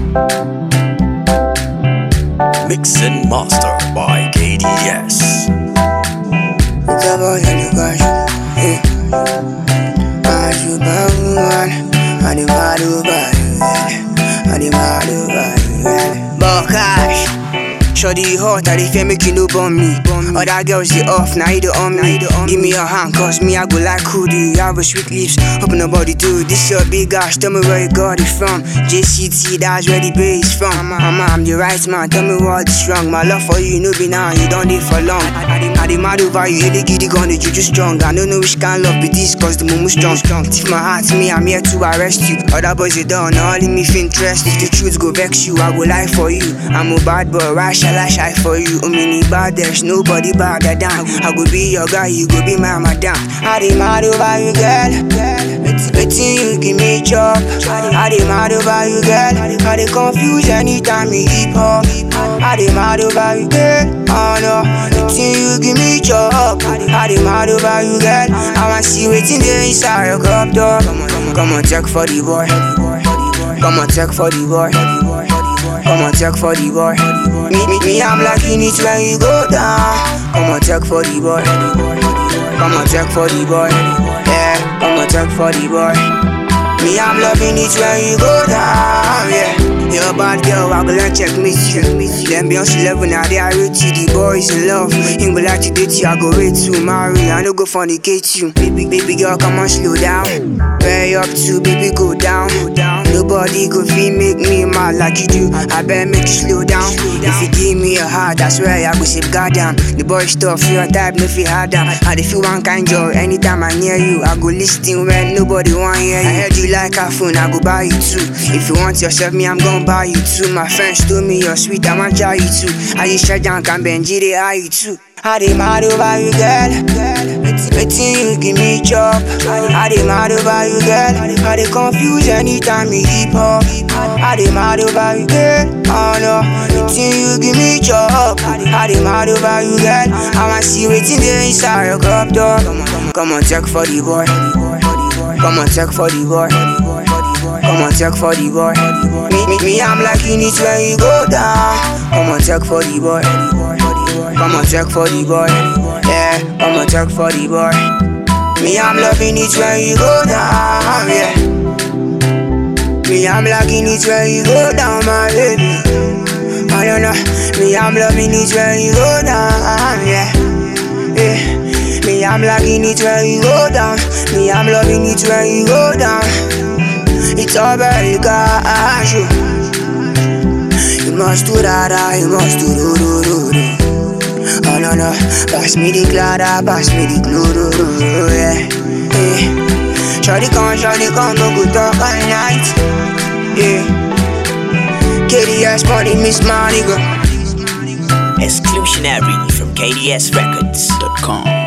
Mix and master by KDS. Double yellow guys. Hey. Ajubangan. Animado bayan. Animado bayan. Bokash. Shoddy hot, I dey fear make you no burn me. Other girls they off, now you the on me. Give me your hand, cause me I go like who do you have a sweet lips? Open the body too. This your big ass, tell me where you got it from. JCT, that's where the base from. Mama, I'm the right man, tell me what's wrong. My love for you, no be now, you don't live for long. I dey- I dey mad over you, hit the giddy gun, the juju strong. I don't know which kind love be this, cause the mumu strong, strong. Tip my heart, me, I'm here to arrest you. Other boys, they done, all in me feel interest. If the truth go vex you, I go lie for you. I'm a bad boy, why shall I shy for you? Oh, many bad, there's nobody bad down. I go be your guy, you go be my madam. I dey mad over you, girl. It's waiting you give me chop. I dey mad over you, girl. I dey confuse anytime you hip hop. I dey mad over you, girl. Oh no, waiting you give me chop. I dey mad over you, girl. I want see waiting there inside your cup door. Come on, come on, come on, check for the boy. Come on, check for the boy. Come on, check for the boy. Me, me, me, I'm liking it when you go down. Come on, check for the boy. Come on, check for the boy. Yeah, come on, check for the boy. Me, I'm loving it when you go down. Yeah. You're a bad girl, I go and check me you. Them Beyonce level now they are rich you. The boys in love. Him go like to date you, I go wait to marry. I no go fornicate you. Baby, baby girl, come on, slow down. Where you up to, baby, go down. Nobody go feel make me mad like you do. I better make you slow down. If you give me a heart, that's where I go safeguard down. The boy stuff, your type, no feel hard down. I dey feel one kind joy anytime I near you. I go listen when nobody want hear you. I heard you like a phone, I go buy you too. If you want yourself, me, I'm gonna buy you too. My friends told me you're sweet, I want try you too. I just shut down, can Benji, they are you too. I dey mad over you, girl. Waiting you give me chop. I dey mad over you, girl. I dey confuse anytime you hip hop. I dey mad over you, girl. Oh no, waiting you give me chop. I dey mad over you, girl. I want see waiting there inside your cup door. Come on, come on, come on, check for the boy. Come on, check for the boy. Come on, check for the boy. Me, me, me, I'm liking it when you go down. Come on, check for the boy. Come on, check for the boy. Yeah, come on, check for the boy. Me, I'm loving it when you go down. Yeah. Me, I'm liking it when you go down, my baby. I don't know. Me, I'm loving it when you go down. Yeah. Yeah. Me, I'm liking it when you go down. Me, I'm loving it when you go down. It's all very gosh. You must do that, you must do do do do do. Oh no no, pass me the clara, pass me the glue, do, do, do, yeah. yeah. Shawty come, shawty come, no good talk all night. Yeah. KDS money, miss my nigga. Exclusionary from KDSRecords.com.